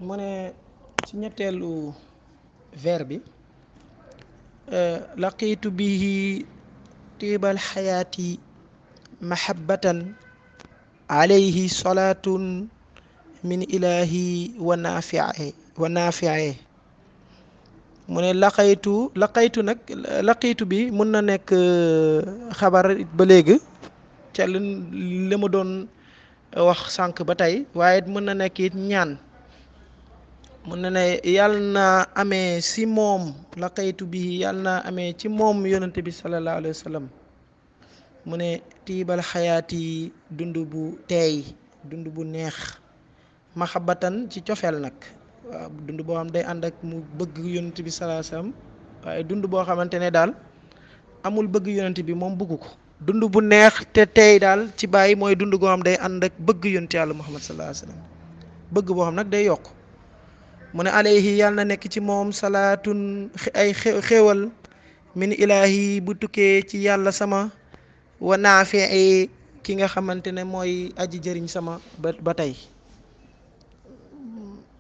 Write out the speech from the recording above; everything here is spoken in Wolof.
mu ne ci ñetteelu vers bi laqiitu bihi tiibal xayaati mahabbatan alayhi salaatun min ilahi wa naafie wa naafie mu ne laqaytu laqaytu nag laqiitu bi mun na nekk xabar ba léegi ca li ma doon wax sànq ba tey waaye mën na nekk it ñaan mun na ne yàlla na amee si moom laqaytu bi yàlla na amee ci moom yonente bi sallallahu alayhi wa sallam mu ne tiibal xayaati dund bu teey dund bu neex maxabatan ci cofeel nag waaw dund boo xam day ànd ak mu bëgg yonent bi salaa salaam waaye dund boo xamante ne daal amul bëgg yonent bi moom bëgg ko dund bu neex te tey daal ci bàyyi mooy dund goo xam day ànd ak bëgg yonent yàlla muhammad salaa salaam bëgg boo xam nag day yokk mu ne alayhi yàlla na nekk ci moom salaatun ay xéewal min ilaahi bu tukkee ci yàlla sama wa naafee ki nga xamante ne mooy aji jëriñ sama ba ba tey